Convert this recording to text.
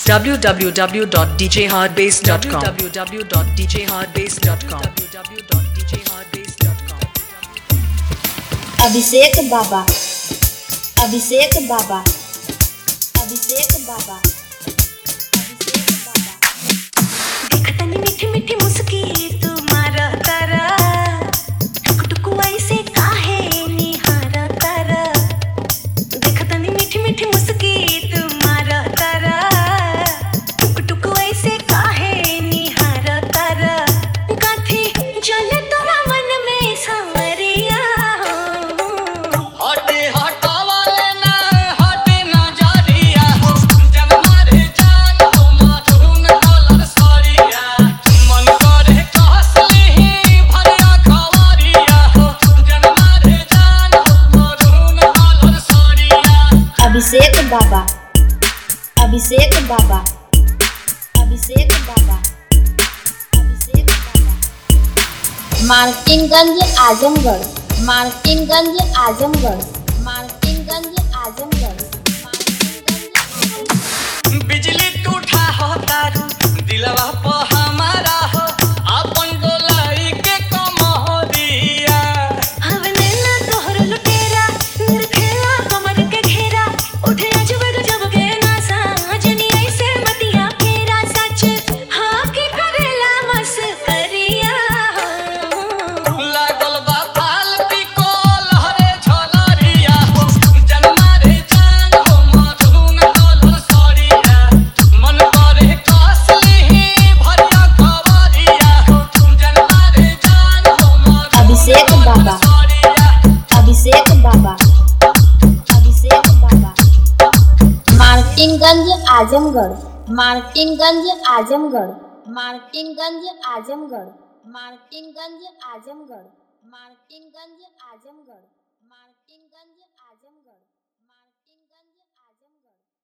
www.djhardbase.com www.djhardbase.com www.djhardbase.com Abhishek बाबा अभिषेक बाबा अभिषेक बाबा अभिषेक बाबा देखतनी मीठी मीठी मुस्की तुम्हारा तारा टुक टुक ऐसे काहे निहारा तारा देखतनी मीठी मीठी मुस्की तुम्हारा तारा टुक टुक ऐसे काहे निहारा तारा काथी चले तोरा मन में सांवरिया हटे हटावले ना हटे नजरिया हो जब मारे जान हो माथुन कलर सरिया मन करे कहसली भरिया खवरिया हो जब मारे जान हो माथुन कलर सरिया अभिषेक बाबा अभिषेक बाबा अभिषेक बाबा अभिषेक बाबा मार्टिनगंज आजमगढ़ मार्टिनगंज आजमगढ़ मार्टिनगंज आजमगढ़ मार्टिनगंज आजमगढ़ बिजली टूटा हो तारू दिलवा प हमारा हो अपन डोलाई के कमरिया हवने ना तोहर लुटेरा निरखेला कमर के घेरा उठे अजब गजब के नासा जनी ऐसे मतिया फेरा सच हाँ की करेला मस्करिया लागल बा फालती को लहरे झलरिया हो जन्मा रे जान हो मधुन कलर सरिया मन करे कसली भरिया खबरिया हो जन्मा रे जान हो मधुन अभिषेक बाबा। सरिया अभिषेक बाबा अभिषेक बाबा मार्टिनगंज आजमगढ़ मार्टिनगंज आजमगढ़ मार्टिनगंज आजमगढ़ मार्टिनगंज आजमगढ़ मार्टिनगंज आजमगढ़ मार्टिनगंज आजमगढ़ मार्टिनगंज आजमगढ़